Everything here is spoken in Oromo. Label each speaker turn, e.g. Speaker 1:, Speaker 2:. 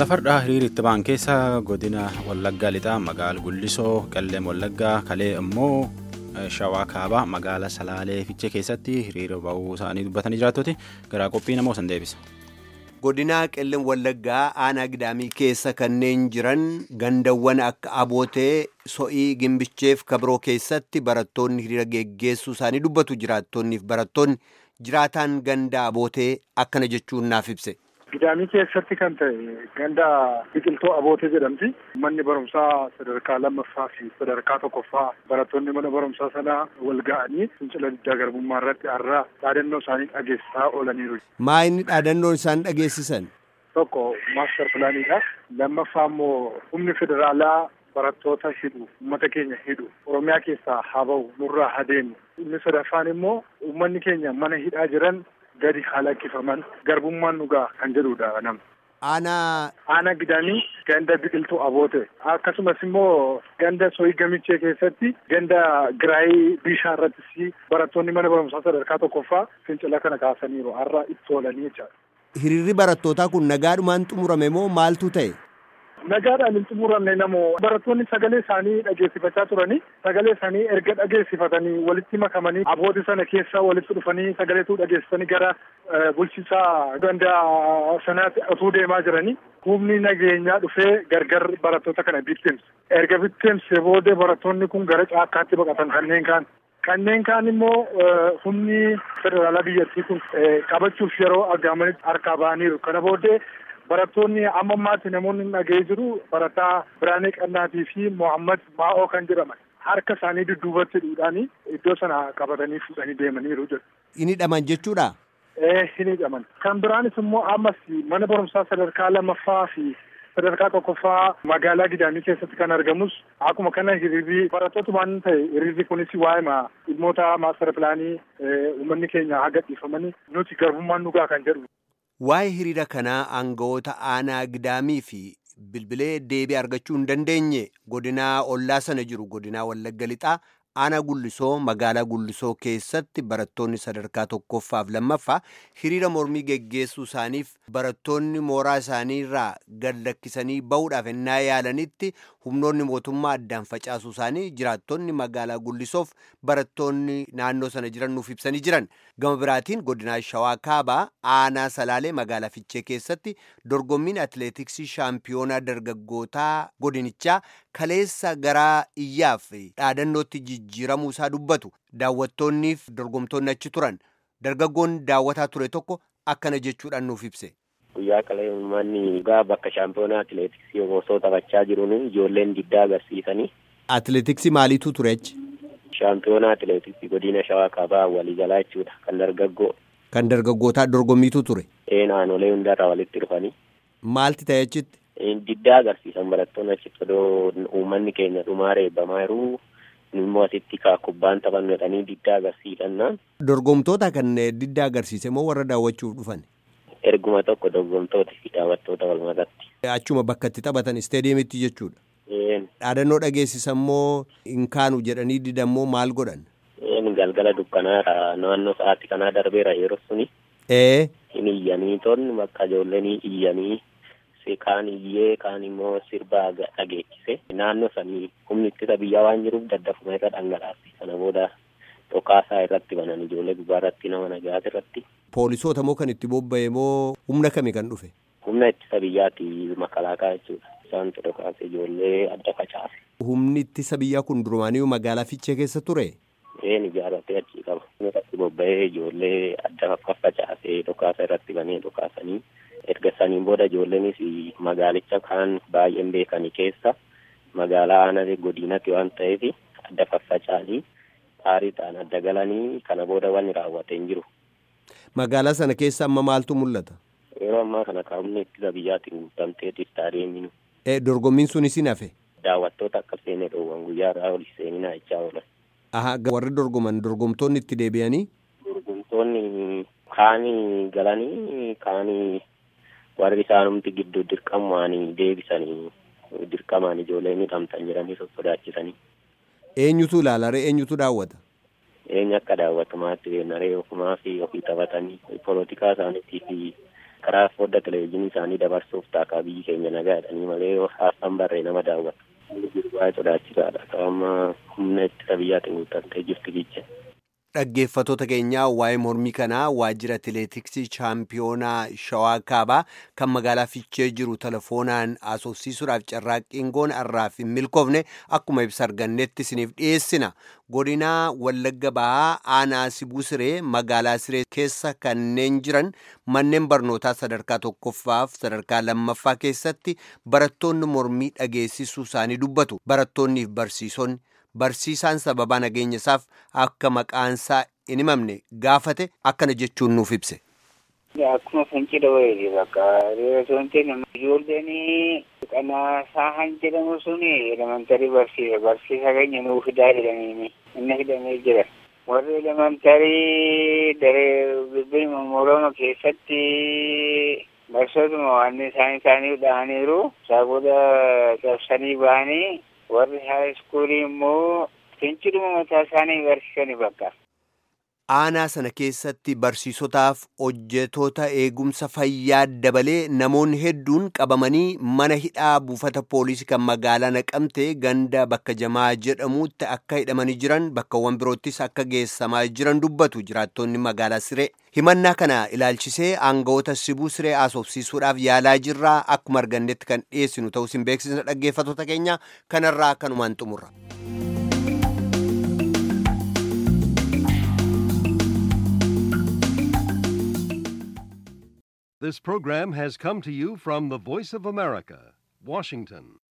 Speaker 1: Lafardhaa hiriira itti ba'an keessa godina Wallaggaa lixaa magaala Gullisoo Qalleem Wallaggaa Kalee immoo Shawaa Kaabaa magaala Salaalee Fiichee keessatti hiriira ba'uu isaanii dubbatanii jiraattoti garaa qophii namoo san deebisa.
Speaker 2: Godinaa Qellem Wallaggaa aanaa Gidaamii keessa kanneen jiran gandawwan akka Abootee, So'ii, Gimbicheef Kabiroo keessatti barattoonni hiriira geggeessuu isaanii dubbatu jiraattonniif barattoonni jiraataan ganda Abootee akkana jechuun naaf ibse.
Speaker 3: Gidaamii keessatti kan ta'e ganda biqiltuu abootee jedhamti. Manni barumsaa sadarkaa lammaffaa fi sadarkaa tokkoffaa barattoonni mana barumsaa sanaa wal ga'anii fincila diddaa garbummaa irratti har'a dhaadannoo isaanii dhageessisaa oolaniiru.
Speaker 2: Maa inni dhaadannoon isaan dhageessisan?
Speaker 3: Tokko maaster pilaaniidha. Lammaffaa immoo humni federaalaa barattoota hidhu uummata keenya hidhu oromiyaa keessaa haa ba'u nurraa haa deemu. Inni sadaffaan immoo uummanni keenya mana hidhaa jiran gadi haa lakkifaman garbummaan dhugaa kan jedhudha nama.
Speaker 2: Aanaa.
Speaker 3: Aanaa gidaamii ganda biqiltuu aboote akkasumas immoo ganda soyii gamichee keessatti ganda giraayii bishaan irrattis barattoonni mana barumsaa sadarkaa tokkoffaa fincila kana kaasaniiru har'a itti oolanii jechaadha.
Speaker 2: Hiriirri barattootaa kun nagaadhumaan xumurame moo maaltu ta'e?
Speaker 3: Nagaadhaan hin xumuramne namoo barattoonni sagalee isaanii dhageessifachaa turanii sagalee isaanii erga dhageessifatanii walitti makamanii abooti sana keessa walitti dhufanii sagaleetu dhageessisanii gara bulchiisaa ganda sanaatti osoo deemaa jiranii humni nageenyaa dhufee gargar barattoota kana bittimse. Erga bittimse booda barattoonni kun gara caakkaatti baqatan kanneen kaan. Kanneen kaan immoo humni federaalaa biyyattii kun qabachuuf yeroo argamanitti harkaa ba'aniiru. Kana booddee barattoonni amma ammaatti namoonni dhaga'ee jiru barataa Biraanee Qannaatii fi Mohammad Maa'oo kan jedhaman harka isaanii dudduubatti hidhuudhaanii iddoo sana qabatanii fuudhanii deemaniiru jedhu.
Speaker 2: Inni hidhaman jechuudha?
Speaker 3: Ee hin hidhaman. Kan biraanis immoo ammas mana barumsaa sadarkaa lammaffaa fi sadarkaa tokkoffaa magaalaa Gidaamii keessatti kan argamus akkuma kana hiriirri barattootumaan ta'e hiriirri kunis waa'ee dhimmoota maastara pilaanii uummanni keenya haa gadhiifamanii nuti garbummaan dhugaa kan jedhu.
Speaker 2: Waa'ee hiriira kanaa aangawoota aanaa gidaamii fi bilbilee deebii argachuu hin dandeenye godinaa ollaa sana jiru godinaa wallagga lixaa aanaa gullisoo magaalaa gullisoo keessatti barattoonni sadarkaa tokkoffaaf lammaffaa hiriira mormii geggeessuu isaaniif barattoonni mooraa isaanii irraa gad lakkisanii ba'uudhaaf ennaa yaalanitti humnoonni mootummaa addaan facaasuu isaanii jiraattonni magaalaa gullisoof barattoonni naannoo sana jiran nuuf ibsanii jiran gama biraatiin godinaa shawaa kaabaa aanaa salaalee magaalaa fichee keessatti dorgommiin atileetiksii shaampiyoonaa dargaggootaa godinichaa kaleessa garaa iyyaaf dhaadannootti jijjiiramuu isaa dubbatu daawwattoonniif dorgomtoonni achi turan dargaggoon daawwataa ture tokko akkana jechuudhaan nuuf ibse.
Speaker 4: Guyyaa qalee uummanni dhugaa bakka shaampiyoonaa atileetiksii osoo taphachaa jiruun ijoolleen diddaa agarsiisanii.
Speaker 2: Atileetiksii maaliitu ture achi?
Speaker 4: Shaampiyoonaa atileetiksii godina shawaa kaabaa walii jalaa jechuudha kan dargaggoo.
Speaker 2: Kan dargaggootaa dorgommiitu ture?
Speaker 4: Ee naannolee hundarraa walitti dhufanii.
Speaker 2: Maalti ta'e achitti?
Speaker 4: Diddaa agarsiisan barattoonni achitti odoo uummanni keenya dhumaa reebbamaa jiru immoo asitti kaa kubbaan taphannu jedhanii diddaa agarsiisannaan.
Speaker 2: Dorgomtoota kan diddaa agarsiise moo warra daawwachuuf dhufan?
Speaker 4: Erguma tokko dorgomtoota fi daawwattoota walumatti.
Speaker 2: Achuma bakka itti taphatan isteediyeemitti jechuudha. Dhaadannoo dhageessisan moo hin kaanu jedhanii didan moo maal godhan?
Speaker 4: Galgala dukkanaadha naannoo sa'aatii kanaa darbeera yeroo suni.
Speaker 2: Ee.
Speaker 4: Hin iyyanii toonni bakka ijoolleen iyyanii kaan iyyee kaan immoo sirba dhageechise naannoo sanii humni ittisa biyyaa waan jiruuf daddafuma irra dhangalaase sana booda dhokaasaa irratti banan ijoollee gubbaa irratti nama nagaas irratti.
Speaker 2: Poolisoota moo kan itti bobba'e moo humna kami kan dhufe?
Speaker 4: Humna ittisa biyyaati makalaakaa jechuudha. Isaantu dhokaase ijoollee adda facaase.
Speaker 2: Humni ittisa biyyaa kun durumaaniyyuu magaalaa Fiichee keessa ture?
Speaker 4: Een ijaarratee achi qaba. Irratti bobba'ee ijoollee adda faffacaasee dhokaasa irratti banee dhokaasanii erga saniin booda ijoolleenis magaalicha kaan baay'een beekanii keessa magaalaa aanaa godinatti waan ta'eef adda faffacaanii xaariidhaan adda galanii kana booda wanni raawwatee hin jiru.
Speaker 2: Magaalaa sana keessa amma maaltu mul'ata?
Speaker 4: Yeroo ammaa kana kaa'umni ittisa biyyaatiin guutamtee istaadiyeemiin.
Speaker 2: Dorgommiin sunis hin hafe?
Speaker 4: Daawwattoota akka seenee dhoowwan guyyaa irraa ol seeninaa jechaa oolan.
Speaker 2: Aha warri dorgoman dorgomtoonni itti deebi'anii?
Speaker 4: Dorgomtoonni kaanii galanii kaanii warri isaanumti gidduu dirqamaan deebisanii dirqamaan ijoolleen hidhamtan jedhanii sossodaachisanii.
Speaker 2: Eenyutu ilaala ree eenyutu daawwata?
Speaker 4: Eenyu akka daawwatumaatti beennaree ofumaa fi ofii taphatanii polotikaa isaaniitii fi karaa fodda televezyiinii isaanii dabarsuuf taakaa biyyi keenya nagaa jedhanii malee haasaan barree nama daawwata. Baay'ee sodaachisaadha. Qaama humna ittisa biyyaatiin guutamtee jirti biyya.
Speaker 2: Dhaggeeffatoota keenyaa waa'ee mormii kanaa waajjira atileetiksii chaampiyoonaa shawaa kaabaa kan magaalaa fiichee jiru telefoonaan haasofsiisuudhaaf carraaqqiin goona har'aaf hin milkoofne akkuma ibsa argannetti isiniif dhiyeessina. Godinaa Wallagga Bahaa aanaa Sibuu Siree magaalaa Siree keessa kanneen jiran manneen barnootaa sadarkaa tokkoffaaf sadarkaa lammaffaa keessatti barattoonni mormii dhageessisuu isaanii dubbatu. Barattoonniif barsiisonni. Barsiisaan sababaa nageenya isaaf akka maqaansaa hin himamne gaafate akkana jechuun nuuf ibse.
Speaker 5: Akkuma fincila wayiiti bakka reesoontiin ijoolleen qanaa saahan jedhamu suni elementarii barsiisa barsiisa keenya nuu fidaa jedhanii inni fidamee jira. Warri elementarii daree bilbiluma moroma keessatti barsootuma waan isaan isaanii dhahaniiru isaa booda cabsanii bahanii warri haayiskuulii immoo finciluma mataa isaanii barsiisanii bakka.
Speaker 2: Aanaa sana keessatti barsiisotaaf hojjetoota eegumsa fayyaa dabalee namoonni hedduun qabamanii mana hidhaa buufata poolisii kan magaalaa naqamtee ganda bakka jamaa jedhamutti akka hidhamanii jiran bakkawwan biroottis akka geessamaa jiran dubbatu jiraattonni magaalaa Siree. Himannaa kana ilaalchisee aangawoota sibuu Siree haasofsiisuudhaaf yaalaa jirraa akkuma argannetti kan dhiyeessinu ta'us hin beeksisna dhaggeeffatoota keenya kanarraa kanumaan xumurra.
Speaker 6: This program has come to you from the Voice of America, Washington.